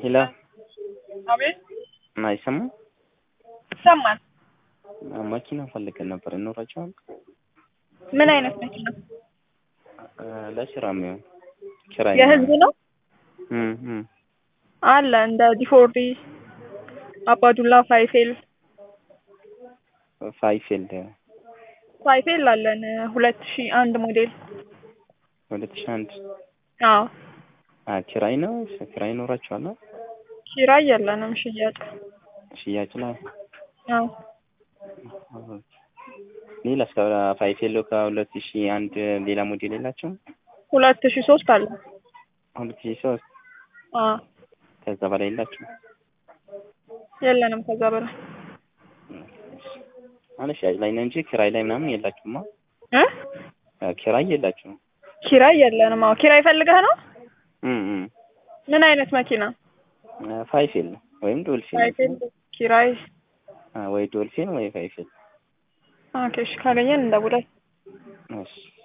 ሄሎ አቤት አይሰማም? ይሰማል። መኪና ፈልገን ነበር ይኖራቸዋል? ምን አይነት መኪና? ለስራ የሚሆን ኪራይ የህዝብ ነው እም እም አለ እንደ ዲፎርዲ፣ አባዱላ፣ ፋይፌል ፋይፊልድ ፋይፌል አለን ሁለት ሺህ አንድ ሞዴል። ሁለት ሺህ አንድ አዎ አ ኪራይ ነው ኪራይ ይኖራቸዋል? ኪራይ የለንም ሽያጭ። ሽያጭ ላይ አዎ ሌላ እስከ ፋይፌሎ ከሁለት ሺህ አንድ ሌላ ሞዴል የላቸውም? ሁለት ሺህ ሶስት አለ። ሁለት ሺህ ሶስት አዎ ከዛ በላይ የላቸውም? የለንም ከዛ በላይ ማለት ሽያጭ ላይ ነው እንጂ ኪራይ ላይ ምናምን የላችሁማ? እ ኪራይ የላችሁም? ኪራይ የለንም። አዎ ኪራይ ፈልገህ ነው? እም እም ምን አይነት መኪና? ፋይፌል ወይም ዶልፊን ፋይፌል ኪራይ። ወይ ዶልፊን ወይ ፋይፌል ኦኬ እሺ ካገኘን እንደውላለን። እሺ